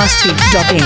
masti.in.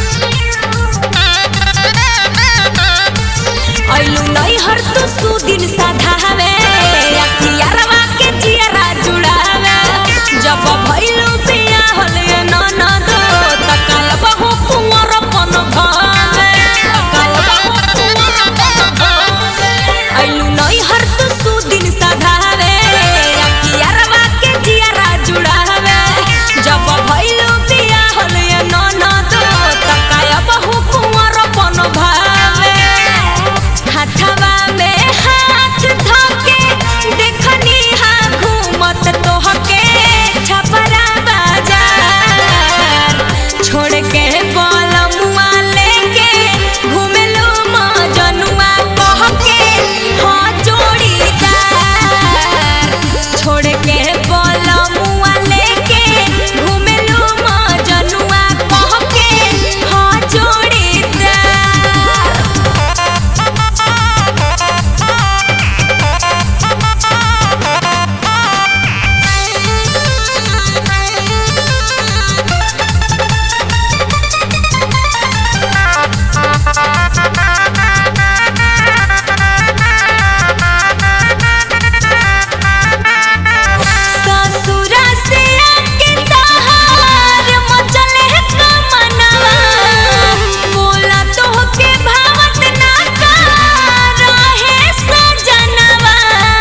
ऐलू नहीं हर तू सुदिन साधावे अखियारवा के जियरा जुड़ावे जब भइलू पिया होले ननद तकाल बहु कुंवर पन भावे तकाल बहु कुंवर पन भावे ऐलू नहीं हर तू सुदिन साधावे अखियारवा के जियरा जुड़ावे जब भइलू पिया होले ननद तकाल बहु कुंवर पन भावे हाथवा में हाथ धके देखनी हा घूमत तोहके छपरा बाजार छोड़ के बलमुआ लेके घूमेलो मजनुआ कहके हाँ जोड़ीदार छोड़ के बलमुआ लेके घूमेलो मजनुआ कहके हाँ जोड़ीदार ससुरा से आके तहार मचले कमनवा बोला तोहके भावत ना का रहे सजनवा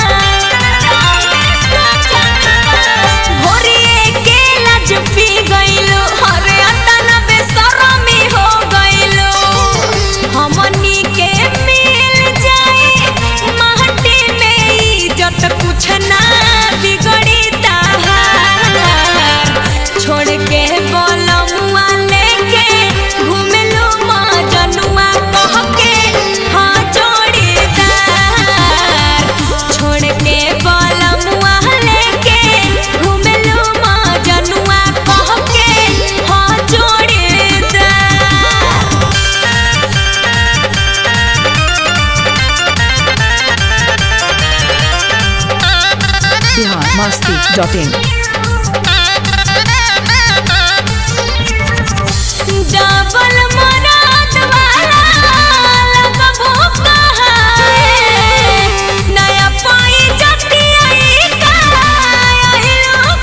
भोरिए के लाज पी गइलो हरे अतन बेशरमी हो गइलो हमनी के मिल जाए माटी में इज्जत कुछ ना बिगड़ी ताहार छोड़ के बोलमुआ लेके घूमेलो मजनुआ कह के हाँ जोड़ीदार छोड़ के बोलमुआ लेके घूमेलो मजनुआ कह के हाँ जोड़ीदार Bihar masti.in. डबल मराद वाला लगबो कहाए नया पाई जतिया का आइलो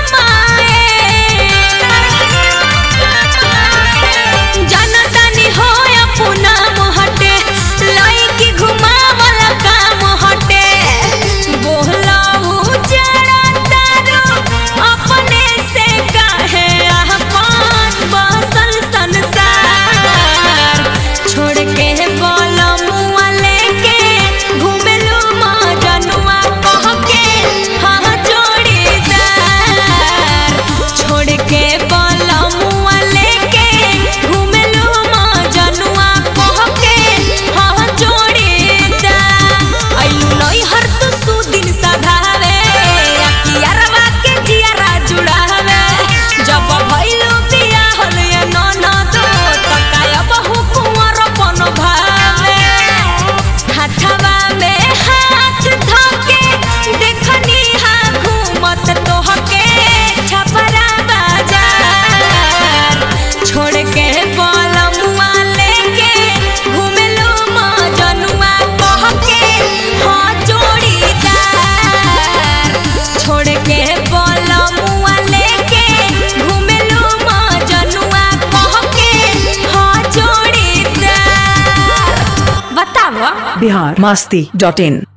कमाए जनतानी हो अपना मोहटे लईकी घुमावला काम हटे बोला उजड़ा तारो अपने से काहे आहपान बसल संसार छोड़ के बलमुआ लेके घूमेलू मजनुआ कह के हाँ जोड़ीदार छोड़ के बलमुआ लेके घूमेलू मजनुआ कह के हाँ जोड़ीदार आइलू नहीं हर तू सुदिन साधावे अखियारवा के जियारा जुड़ावे जब भइलू पिया होले ननद तकाय बहु कुंवर पन भावे हाथवा में हाथ धके देखनी हा घूमत तोहके छपरा बाजार छोड़ के बलमुआ लेके घूमेलो मजनुआ कह के हाँ जोड़ीदार छोड़ के बलमुआ लेके घूमेलो मजनुआ कह के हाँ जोड़ीदार बतावा Bihar masti.in.